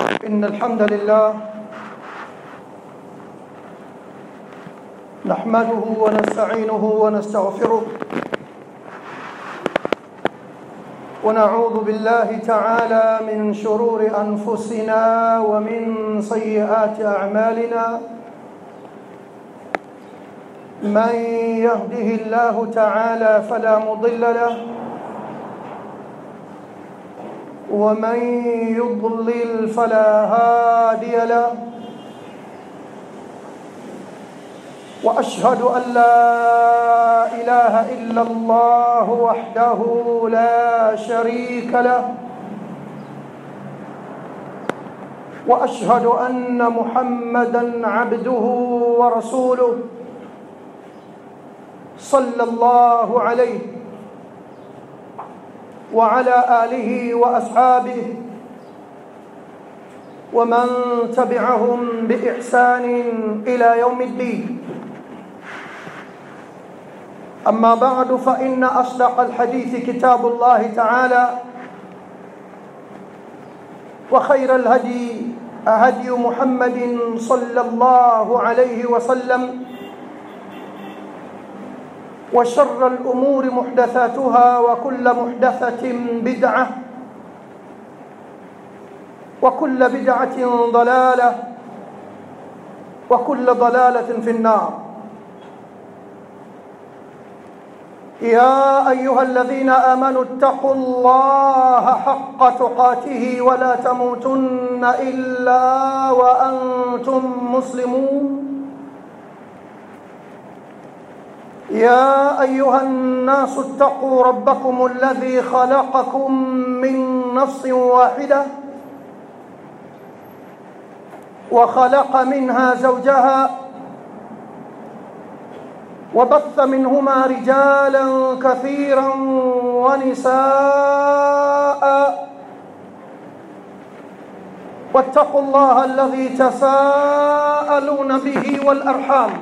إن الحمد لله نحمده ونستعينه ونستغفره ونعوذ بالله تعالى من شرور أنفسنا ومن سيئات أعمالنا من يهده الله تعالى فلا مضل له ومن يضلل فلا هادي له واشهد ان لا اله الا الله وحده لا شريك له واشهد ان محمدا عبده ورسوله صلى الله عليه وعلى اله واصحابه ومن تبعهم باحسان الى يوم الدين اما بعد فان اصدق الحديث كتاب الله تعالى وخير الهدي هدي محمد صلى الله عليه وسلم وشر الأمور محدثاتها وكل محدثة بدعة وكل بدعة ضلالة وكل ضلالة في النار يا أيها الذين آمنوا اتقوا الله حق تقاته ولا تموتن إلا وأنتم مسلمون يا ايها الناس اتقوا ربكم الذي خلقكم من نفس واحده وخلق منها زوجها وبث منهما رجالا كثيرا ونساء واتقوا الله الذي تساءلون به والارحام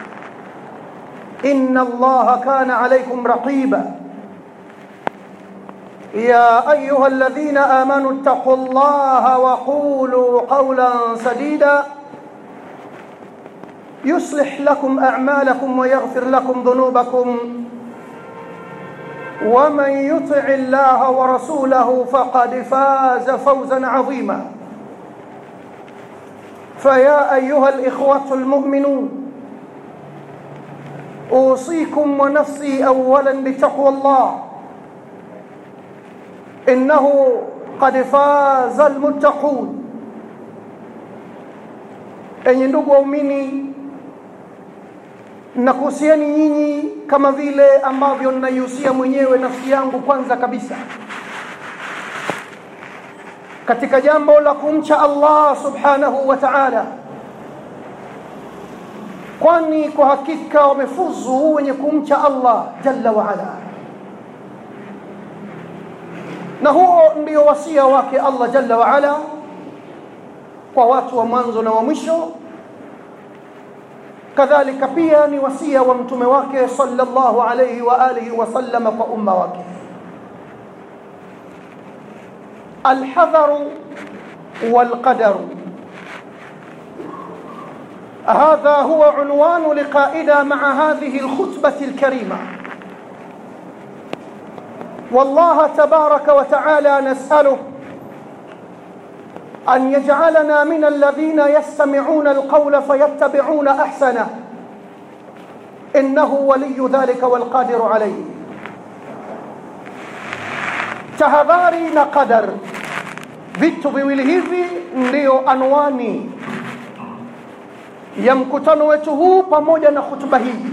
إن الله كان عليكم رقيبا يا أيها الذين آمنوا اتقوا الله وقولوا قولا سديدا يصلح لكم أعمالكم ويغفر لكم ذنوبكم ومن يطع الله ورسوله فقد فاز فوزا عظيما فيا أيها الإخوة المؤمنون اوصيكم ونفسي اولا بتقوى الله انه قد فاز المتقون enye ndugu waumini nakuhusiani nyinyi kama vile ambavyo ninaihusia mwenyewe nafsi yangu kwanza kabisa katika jambo la kumcha allah subhanahu wa taala kwani kwa hakika wamefuzu wenye kumcha Allah jalla wa ala. Na huo ndio wasia wake Allah jalla wa ala kwa watu wa mwanzo na wa mwisho, kadhalika pia ni wasia wa mtume wake sallallahu alayhi wa alihi wasallam kwa umma wake. Alhadharu walqadaru هذا هو عنوان لقائنا مع هذه الخطبة الكريمة والله تبارك وتعالى نسأله أن يجعلنا من الذين يستمعون القول فيتبعون أحسنه إنه ولي ذلك والقادر عليه tahadhari na qadar vitu viwili hivi ndiyo anwani ya mkutano wetu huu pamoja na hutuba hii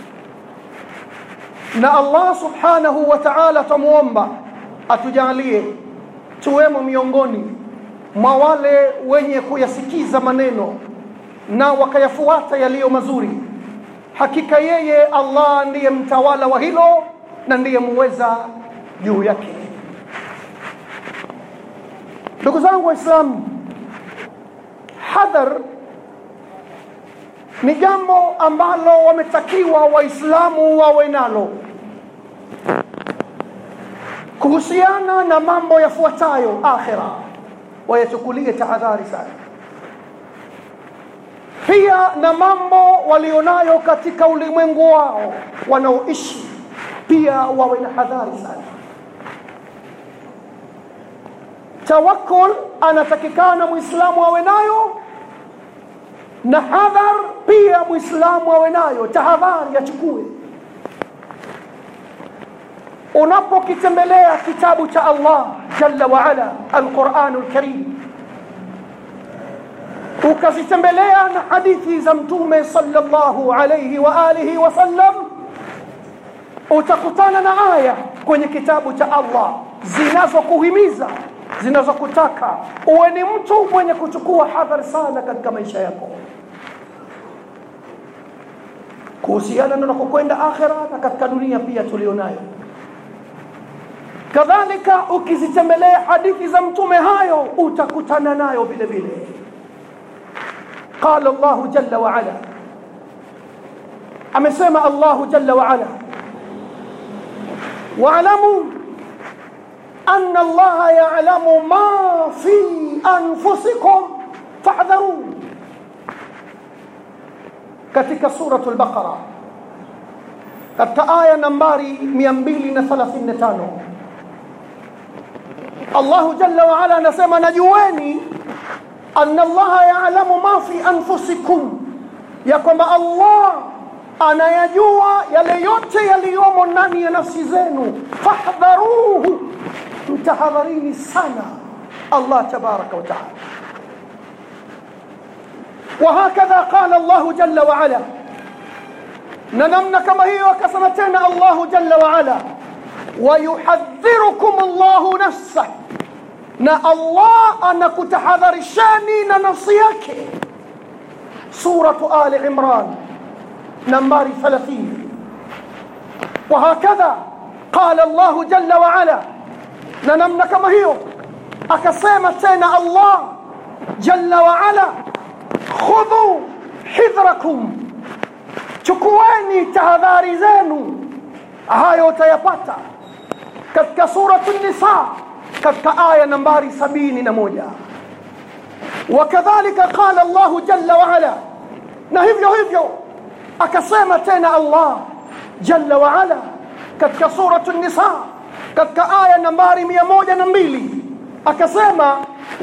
na Allah subhanahu wa ta'ala tumuomba atujalie tuwemo miongoni mwa wale wenye kuyasikiza maneno na wakayafuata yaliyo mazuri hakika yeye Allah ndiye mtawala wa hilo na ndiye muweza juu yake ndugu zangu waislamu hadhar ni jambo ambalo wametakiwa waislamu wawe nalo kuhusiana na mambo yafuatayo akhira wayachukulie tahadhari sana pia na mambo walionayo katika ulimwengu wao wanaoishi pia wawe na hadhari sana tawakkul anatakikana muislamu awe nayo na hadhar pia muislamu awe nayo tahadhari achukue unapokitembelea kitabu cha Allah jalla wa ala alquranul karim ukazitembelea na hadithi za mtume sallallahu alayhi wa alihi wasallam utakutana na aya kwenye kitabu cha Allah zinazokuhimiza zinazokutaka uwe ni mtu mwenye kuchukua hadhari sana katika maisha yako kuhusiana na kukwenda akhira na katika dunia pia tulionayo kadhalika ukizitembelea hadithi za mtume hayo utakutana nayo vile vile قال الله جل وعلا amesema الله جل وعلا واعلموا أن الله يعلم ما في أنفسكم فاحذروا katika suratul baqara katika aya nambari 235 Allah jalla wa ala anasema najueni anna Allah ya'lamu ma fi anfusikum ya kwamba Allah anayajua yale yote yaliyomo ndani ya nafsi zenu fahdharuhu mtahadharini sana Allah tabaraka wa taala وهكذا قال الله جل وعلا ننمنا كما هي وكسمتنا الله جل وعلا ويحذركم الله نفسه na Allah anakutahadharishani na nafsi yake suratu ali imran nambari 30 وهكذا قال الله جل وعلا ننمنا كما هي akasema tena Allah jalla wa ala khudhu hidhrakum chukueni tahadhari zenu hayo utayapata katika suratu nisa katika aya nambari sabini na moja wakadhalika qala Allahu jalla wa ala na hivyo hivyo akasema tena Allah jalla wa ala katika suratu nisa katika aya nambari mia moja na mbili akasema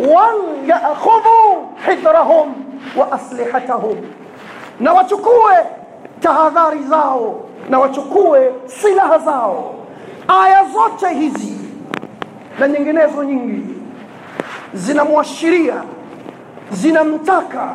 walyakhudhu hidrahum wa aslihatahum na wachukue tahadhari zao na wachukue silaha zao aya zote hizi na nyinginezo nyingi zinamwashiria zinamtaka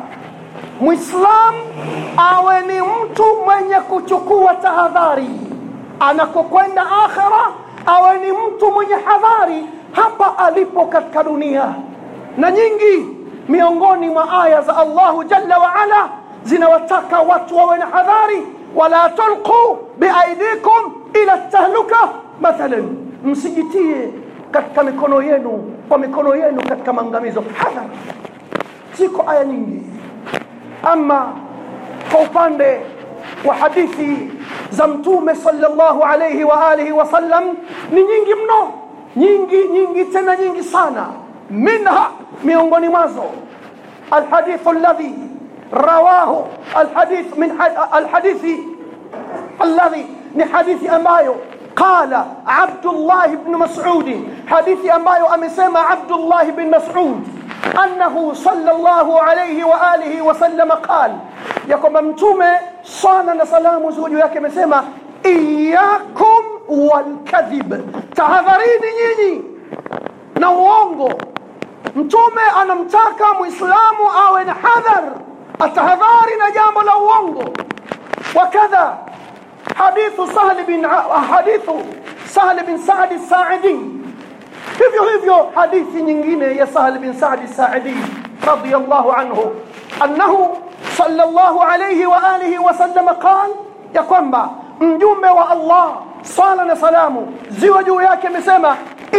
muislam awe ni mtu mwenye kuchukua tahadhari anakokwenda akhira awe ni mtu mwenye hadhari hapa alipo katika dunia na nyingi miongoni mwa aya za Allahu jalla wa ala zinawataka watu wawe na hadhari wala tulqu biaidikum ila tahluka mathalan msijitie katika mikono yenu kwa mikono yenu katika maangamizo hadhar ziko aya nyingi ama kwa upande wa hadithi za mtume sallallahu alayhi wa alihi wasallam ni nyingi mno nyingi nyingi tena nyingi sana minha miongoni mwazo الحديث الذي رواه الحديث من الحديث الذي من حديث أمايو قال عبد الله بن مسعود حديث أمايو أمسيما عبد الله بن مسعود أنه صلى الله عليه وآله وسلم قال يقوم ممتومة صانا سلام زوجي yake amesema iyakum walkadhib tahadharini nyinyi na uongo mtume anamtaka muislamu awe na hadhar atahadhari na jambo la uongo wakadha hadithu sahl bin hadithu sahl bin sa'd as-sa'idi hivyo hivyo hadithi nyingine ya sahl bin sa'd as-sa'idi radiyallahu anhu annahu sallallahu alayhi wa alihi wa sallam qala ya kwamba mjumbe wa Allah sala na salamu ziwe juu yake amesema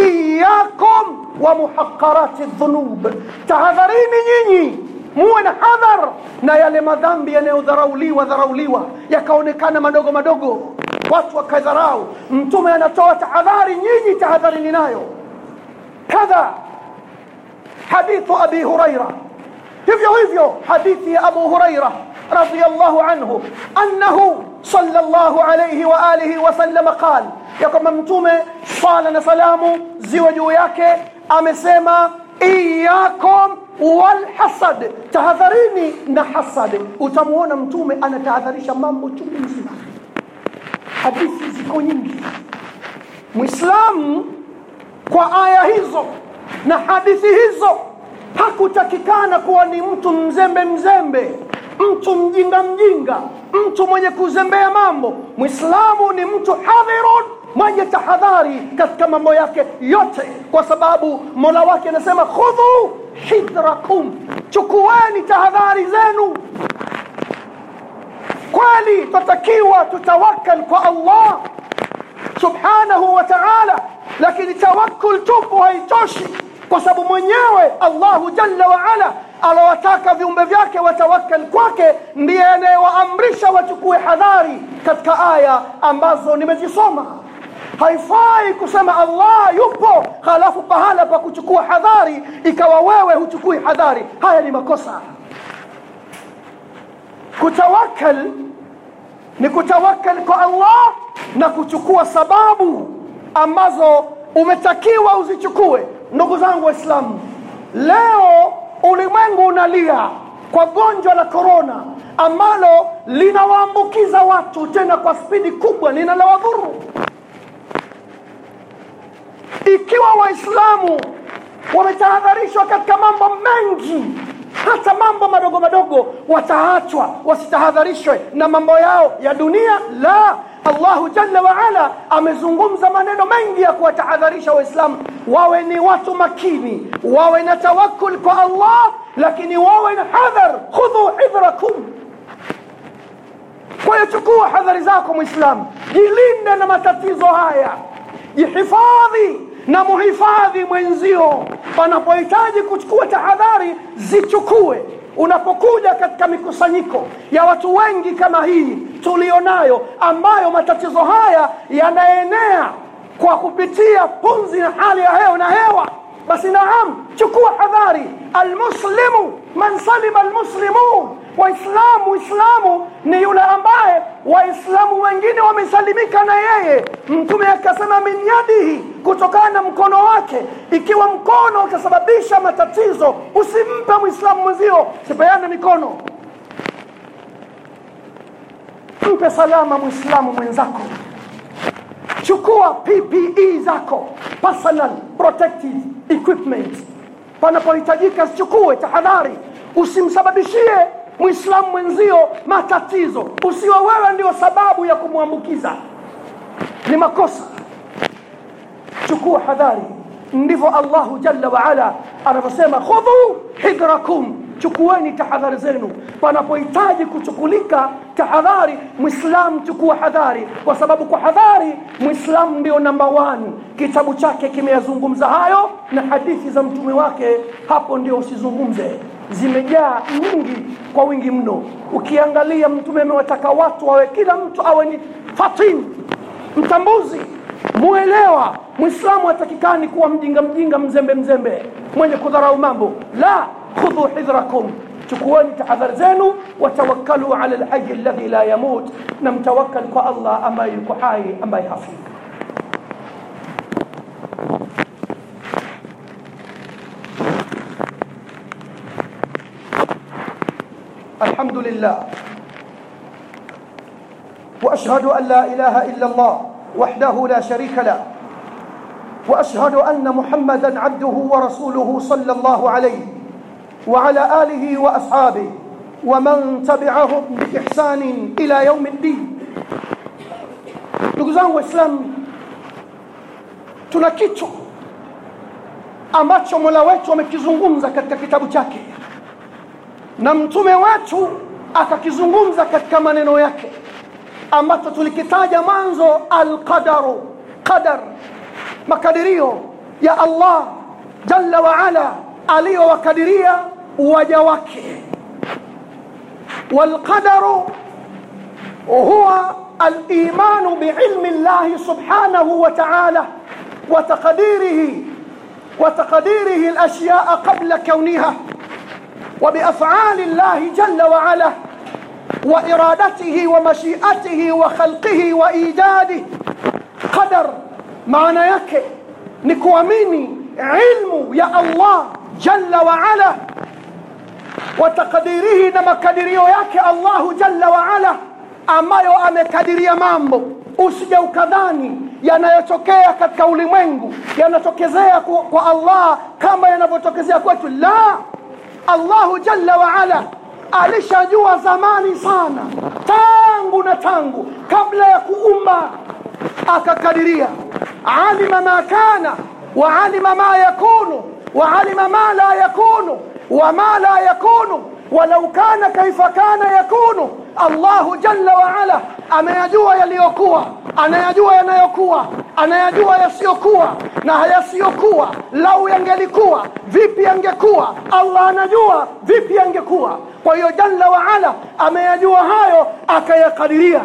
iyakum wa muhaqqarati dhunub tahadharini nyinyi muwe na hadhar na yale madhambi yanayodharauliwa dharauliwa yakaonekana madogo madogo watu wakadharau mtume anatoa tahadhari nyinyi tahadharini nayo kadha hadithu abi huraira hivyo hivyo hadithi ya abu huraira radiyallahu anhu annahu sallallahu alayhi wa alihi wasallam qal ya kwamba mtume swala na salamu ziwe juu yake amesema iyakum walhasad tahadharini na hasad utamuona mtume anatahadharisha mambo chungu mzima hadithi ziko nyingi mwislamu kwa aya hizo na hadithi hizo hakutakikana kuwa ni mtu mzembe mzembe mtu mjinga mjinga mtu mwenye kuzembea mambo mwislamu ni mtu hadhirun mwenye tahadhari katika mambo yake yote kwa sababu mola wake anasema khudhu hidrakum chukueni tahadhari zenu kweli twatakiwa tutawakal kwa allah subhanahu wa taala lakini tawakkul tupu haitoshi kwa sababu mwenyewe allahu jalla waala alowataka viumbe vyake watawakkal kwake ndiye anayewaamrisha wachukue hadhari katika aya ambazo nimezisoma haifai kusema allah yupo halafu pahala pa kuchukua hadhari ikawa wewe huchukui hadhari haya ni makosa kutawakal ni kutawakal kwa allah na kuchukua sababu ambazo umetakiwa uzichukue ndugu zangu waislamu leo ulimwengu unalia kwa gonjwa la korona ambalo linawaambukiza watu tena kwa spidi kubwa linalowadhuru ikiwa waislamu wametahadharishwa katika mambo mengi hata mambo madogo madogo wataachwa wasitahadharishwe na mambo yao ya dunia la allahu jalla waala amezungumza maneno mengi ya kuwatahadharisha waislamu wawe ni watu makini wawe na tawakul kwa allah lakini wawe na hadhar khudhu hidhrakum kwa hiyo chukua hadhari zako mwislamu jilinde na matatizo haya jihifadhi na muhifadhi mwenzio panapohitaji kuchukua tahadhari zichukue unapokuja katika mikusanyiko ya watu wengi kama hii tulionayo ambayo matatizo haya yanaenea kwa kupitia pumzi na hali ya hewa na hewa basi naam chukua hadhari almuslimu man salima almuslimun waislamu uislamu ni yule ambaye waislamu wengine wamesalimika na yeye mtume akasema min yadihi kutokana na mkono wake ikiwa mkono utasababisha matatizo usimpe mwislamu mwenzio sipeane mikono mpe salama mwislamu mwenzako chukua ppe zako personal protective equipment panapohitajika zichukue tahadhari usimsababishie mwislamu mwenzio matatizo usiwe wewe ndio sababu ya kumwambukiza ni makosa chukua hadhari ndivyo allahu jalla waala anavyosema khudhu hidrakum chukueni tahadhari zenu panapohitaji kuchukulika tahadhari mwislamu chukua hadhari kwa sababu kwa hadhari mwislamu ndio namba one kitabu chake kimeyazungumza hayo na hadithi za mtume wake hapo ndio usizungumze zimejaa nyingi kwa wingi mno ukiangalia mtume amewataka watu wawe kila mtu awe ni fatin mtambuzi muelewa mwislamu hatakikani kuwa mjinga mjinga mzembe mzembe mwenye kudharau mambo la khudhu hidhrakum chukueni tahadhari zenu watawakkalu ala lhayi alladhi la yamut na mtawakkal kwa allah ambaye yuko hai ambaye hafi الحمد لله واشهد ان لا اله الا الله وحده لا شريك له واشهد ان محمدا عبده ورسوله صلى الله عليه وعلى اله واصحابه ومن تبعهم باحسان الى يوم الدين ndugu zangu waislamu tuna kitu ambacho mola wetu amekizungumza katika kitabu chake na mtume wetu akakizungumza katika maneno yake ambacho tulikitaja mwanzo alqadaru qadar makadirio ya allah jalla waala aliyowakadiria waja wake والقدر هو الايمان بعلم الله سبحانه وتعالى وتقديره وتقديره الأشياء قبل كونها وبأفعال الله جل وعلا وإرادته ومشيئته وخلقه وإيجاده قدر معنى yake ni kuamini ilmu ya Allah jalla wa ala wa takdirihi na makadirio yake Allahu jalla wa ala ambayo amekadiria mambo usije ukadhani yanayotokea katika ulimwengu yanatokezea kwa, kwa Allah kama yanavyotokezea kwetu la Allahu jalla wa ala alishajua zamani sana tangu na tangu kabla ya kuumba akakadiria alima ma kana wa alima ma yakunu wa alima ma la yakunu wa ma la yakunu walau kana kaifa kana yakunu Allahu jalla wa ala ameyajua yaliyokuwa anayajua yanayokuwa anayajua yasiyokuwa na yasiyokuwa lau yangelikuwa vipi yangekuwa Allah anajua vipi yangekuwa kwa hiyo jalla wa ala ameyajua hayo akayakadiria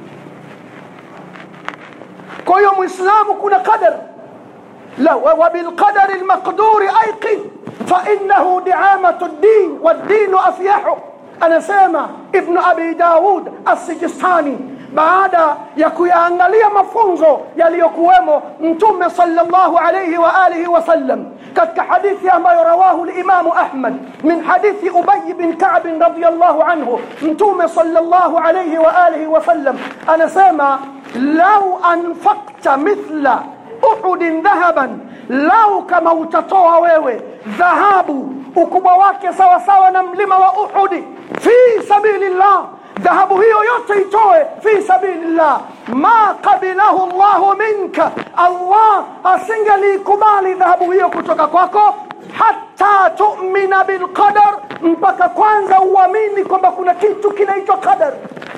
kwa hiyo muislamu kuna qadar la wa bilqadari almaqduri ayqin fa innahu di'amatu ad-din wad-din afyahu anasema ibn abi daud as-sijistani baada ya kuyaangalia mafunzo yaliyokuwemo mtume sallallahu alayhi wa alihi wasallam katika hadithi ambayo rawahu limamu ahmad min hadithi ubay bin ka'b radiyallahu anhu mtume sallallahu alayhi wa alihi wasallam anasema lau anfaqta mithla uhudin dhahaban lau kama utatoa wewe dhahabu ukubwa wake sawa sawa na mlima wa uhudi fi sabilillah dhahabu hiyo yote itoe fi sabilillah ma qabilahu llahu minka allah asingeliikubali dhahabu hiyo kutoka kwako hata tumina bilqadar mpaka kwanza uamini kwamba kuna kitu kinaitwa qadar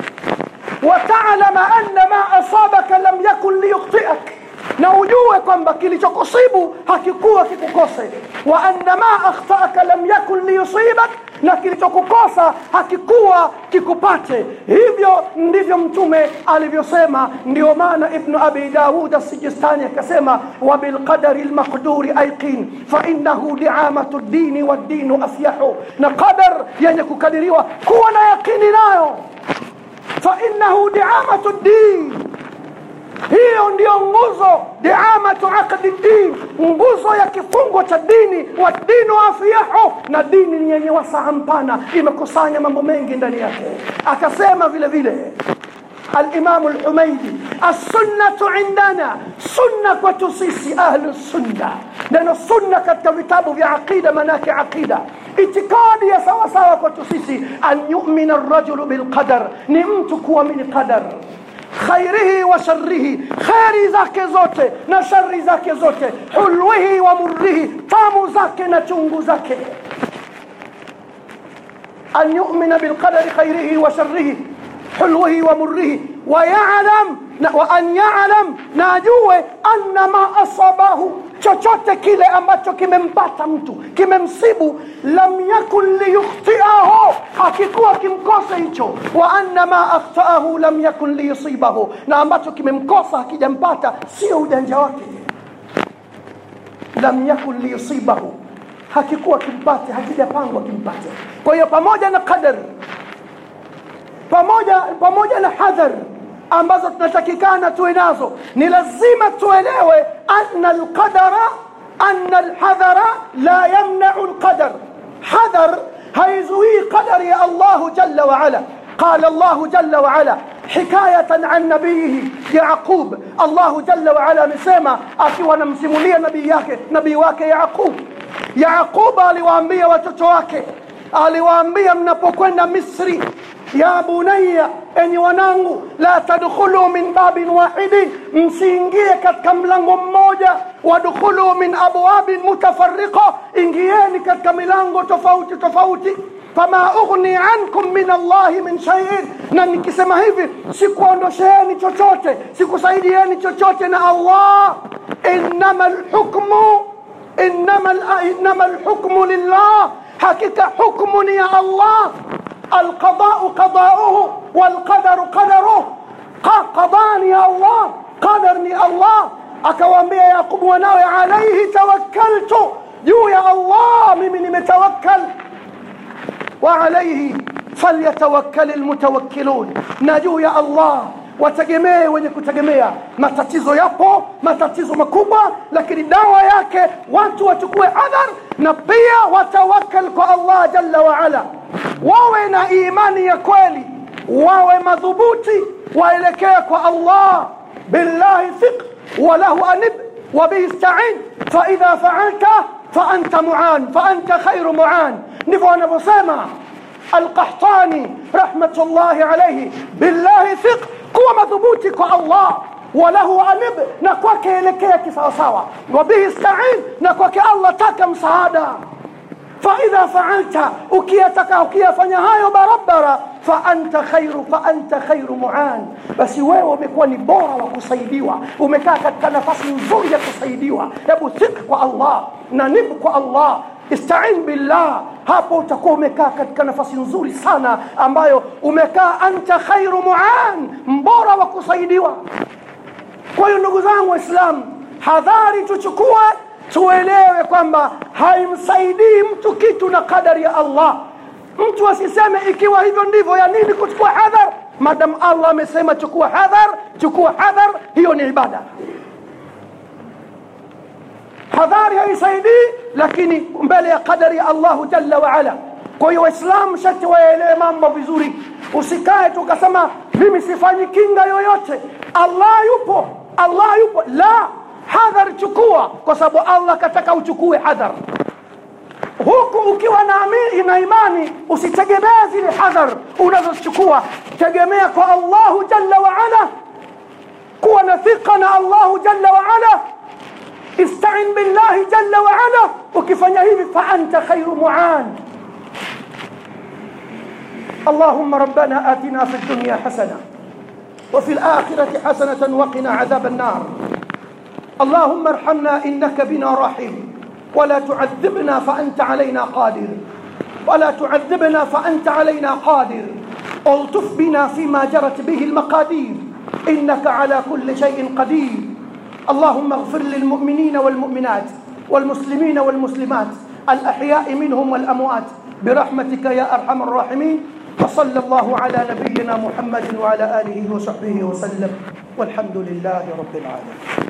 watalama anna ma asabaka lam yakun liyukhtiak na ujue kwamba kilichokusibu hakikuwa kikukose wa anna ma akhtaaka lam yakun liyusibak na kilichokukosa hakikuwa kikupate hivyo ndivyo mtume alivyosema ndio maana ibnu abi daud asijistani akasema wa bilqadari lmaqduri aiqin fainahu diamatu ddini waddinu afyahu na qadar yenye kukadiriwa kuwa na yaqini nayo fainahu diamatu ddin hiyo ndiyo nguzo diamatu aqdi din nguzo ya kifungo cha dini wa dinu afiyahu na dini ni yenye wasaa mpana imekusanya mambo mengi ndani yake akasema vile vile الإمام الحميدي السنة عندنا سنة كتسيسي أهل السنة لأن السنة كتبتاب في عقيدة مناك عقيدة اعتقادي يا سوا سوا كتسيسي أن يؤمن الرجل بالقدر نمتك ومن قدر khairihi wa sharrihi kheri zake zote na shari zake zote hulwihi wa murrihi tamu zake na chungu zake an yumina bilqadari khairihi wa sharrihi hulwihi wa murrihi wayalam wa an yalam na ajue anna ma asabahu chochote kile ambacho kimempata mtu kimemsibu lam yakun liyukhtiahu hakikuwa kimkose hicho wa anna ma akhtaahu lam yakun liyusibahu na ambacho kimemkosa hakijampata sio ujanja wake lam yakun liyusibahu hakikuwa kimpate hakijapangwa kimpate kwa hiyo pamoja na qadar pamoja pamoja na hadhar ambazo tunatakikana tuwe nazo ni lazima tuelewe anna alqadara anna alhadhara la yamnau alqadar hadhar haizuii qadari ya Allah jalla wa ala قال الله جل وعلا حكاية عن نبيه يعقوب الله جل وعلا مسema akiwa anamsimulia nabii yake nabii wake Yaqub Yaqub aliwaambia watoto wake aliwaambia mnapokwenda Misri ya bunayya enyi wanangu la tadkhulu min babin wahidin msiingie katika mlango mmoja wadkhulu min abwabin mutafarriqa ingieni katika milango tofauti tofauti fama ughni ankum min allahi min shay'in na nikisema hivi sikuondosheeni chochote sikusaidieni chochote na allah innama alhukmu innama innama alhukmu lillah hakika hukmu ni ya allah القضاء قضاؤه والقدر قدره قضاني الله قدرني الله akawaambia yaqubu wanawe alaihi tawakkaltu juu ya allah mimi nimetawakkal wa alaihi falyatawakkal almutawakkilun na juu ya allah wategemee wenye kutegemea matatizo yapo matatizo makubwa lakini dawa yake watu wachukue adhar na pia watawakal kwa allah jalla waala wawe na imani ya kweli wawe madhubuti waelekee kwa allah billahi thiq walahu anib wabihi stain faidha faalta faanta muan faanta khairu muan ndivyo wanavyosema alqahtani rahmatullahi alaihi billahi thiq kuwa madhubuti kwa allah walahu anib na kwake elekea kisawasawa wabihi stain na kwake allah taka msaada faidha faalta ukiyataka ukiyafanya hayo barabara faanta khairu faanta khairu muan basi wewe umekuwa ni bora wa kusaidiwa umekaa katika nafasi nzuri ya kusaidiwa hebu thik kwa allah na nib kwa allah istain billah hapo utakuwa umekaa katika nafasi nzuri sana ambayo umekaa anta khairu muan mbora wa kusaidiwa kwa hiyo ndugu zangu waislamu hadhari tuchukue tuelewe kwamba haimsaidii mtu kitu na kadari ya allah mtu asiseme ikiwa hivyo ndivyo ya nini kuchukua hadhar madam allah amesema chukua hadhar chukua hadhar hiyo ni ibada hadhari haisaidii lakini mbele ya qadari ya allahu jalla waala kwa hiyo waislamu shati waelewe mambo vizuri usikae tu ukasema mimi sifanyi kinga yoyote allah yupo allah yupo la hadhar chukua kwa sababu allah kataka uchukue hadhar huku ukiwa na, na imani usitegemee zile hadhar unazochukua tegemea kwa allahu jalla waala kuwa na thiqa na allahu jalla waala istain billahi jalla waala ukifanya hivi faanta khairu muan اللهم ربنا آتنا في الدنيا حسنة وفي الآخرة حسنة وقنا عذاب النار اللهم ارحمنا إنك بنا رحيم ولا تعذبنا فأنت علينا قادر ولا تعذبنا فأنت علينا قادر الطف بنا فيما جرت به المقادير إنك على كل شيء قدير اللهم اغفر للمؤمنين والمؤمنات والمسلمين والمسلمات الأحياء منهم والأموات برحمتك يا أرحم الراحمين وصلى الله على نبينا محمد وعلى آله وصحبه وسلم والحمد لله رب العالمين